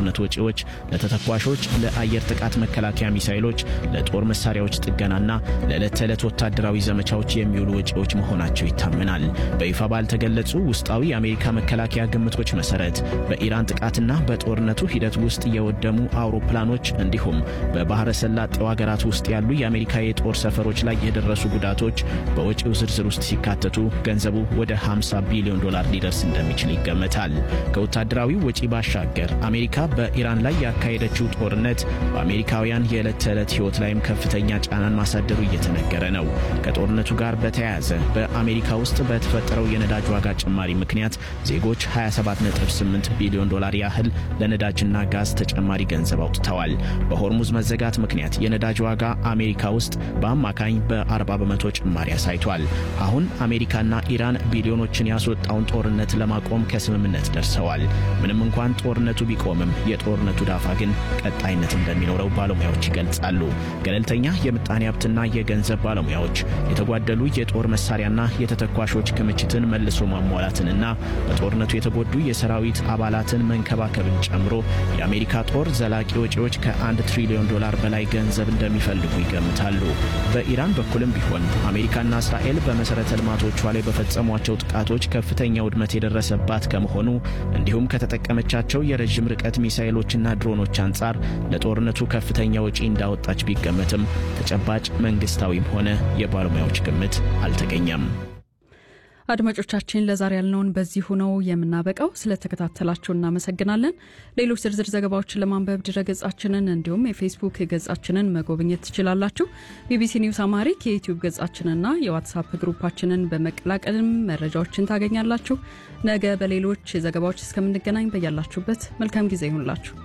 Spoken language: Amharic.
የጦርነት ወጪዎች ለተተኳሾች፣ ለአየር ጥቃት መከላከያ ሚሳይሎች፣ ለጦር መሳሪያዎች ጥገናና ለዕለት ተዕለት ወታደራዊ ዘመቻዎች የሚውሉ ወጪዎች መሆናቸው ይታመናል። በይፋ ባልተገለጹ ውስጣዊ የአሜሪካ መከላከያ ግምቶች መሰረት በኢራን ጥቃትና በጦርነቱ ሂደት ውስጥ የወደሙ አውሮፕላኖች እንዲሁም በባህረ ሰላጤው ሀገራት ውስጥ ያሉ የአሜሪካ የጦር ሰፈሮች ላይ የደረሱ ጉዳቶች በወጪው ዝርዝር ውስጥ ሲካተቱ ገንዘቡ ወደ 50 ቢሊዮን ዶላር ሊደርስ እንደሚችል ይገመታል። ከወታደራዊ ወጪ ባሻገር አሜሪካ በኢራን ላይ ያካሄደችው ጦርነት በአሜሪካውያን የዕለት ተዕለት ሕይወት ላይም ከፍተኛ ጫናን ማሳደሩ እየተነገረ ነው። ከጦርነቱ ጋር በተያያዘ በአሜሪካ ውስጥ በተፈጠረው የነዳጅ ዋጋ ጭማሪ ምክንያት ዜጎች 278 ቢሊዮን ዶላር ያህል ለነዳጅና ጋዝ ተጨማሪ ገንዘብ አውጥተዋል። በሆርሙዝ መዘጋት ምክንያት የነዳጅ ዋጋ አሜሪካ ውስጥ በአማካኝ በ40 በመቶ ጭማሪ አሳይቷል። አሁን አሜሪካና ኢራን ቢሊዮኖችን ያስወጣውን ጦርነት ለማቆም ከስምምነት ደርሰዋል። ምንም እንኳን ጦርነቱ ቢቆምም የጦርነቱ ዳፋ ግን ቀጣይነት እንደሚኖረው ባለሙያዎች ይገልጻሉ። ገለልተኛ የምጣኔ ሀብትና የገንዘብ ባለሙያዎች የተጓደሉ የጦር መሳሪያና የተተኳሾች ክምችትን መልሶ ማሟላትንና በጦርነቱ የተጎዱ የሰራዊት አባላትን መንከባከብን ጨምሮ የአሜሪካ ጦር ዘላቂ ወጪዎች ከአንድ ትሪሊዮን ዶላር በላይ ገንዘብ እንደሚፈልጉ ይገምታሉ። በኢራን በኩልም ቢሆን አሜሪካና እስራኤል በመሠረተ ልማቶቿ ላይ በፈጸሟቸው ጥቃቶች ከፍተኛ ውድመት የደረሰባት ከመሆኑ እንዲሁም ከተጠቀመቻቸው የረዥም ርቀት ሚሳይሎችና ድሮኖች አንጻር ለጦርነቱ ከፍተኛ ወጪ እንዳወጣች ቢገመትም ተጨባጭ መንግስታዊም ሆነ የባለሙያዎች ግምት አልተገኘም። አድማጮቻችን ለዛሬ ያልነውን በዚሁ ነው የምናበቃው። ስለተከታተላችሁ እናመሰግናለን። ሌሎች ዝርዝር ዘገባዎችን ለማንበብ ድረገጻችንን እንዲሁም የፌስቡክ ገጻችንን መጎብኘት ትችላላችሁ። ቢቢሲ ኒውስ አማሪክ የዩትዩብ ገጻችንና የዋትሳፕ ግሩፓችንን በመቀላቀልም መረጃዎችን ታገኛላችሁ። ነገ በሌሎች ዘገባዎች እስከምንገናኝ በያላችሁበት መልካም ጊዜ ይሁንላችሁ።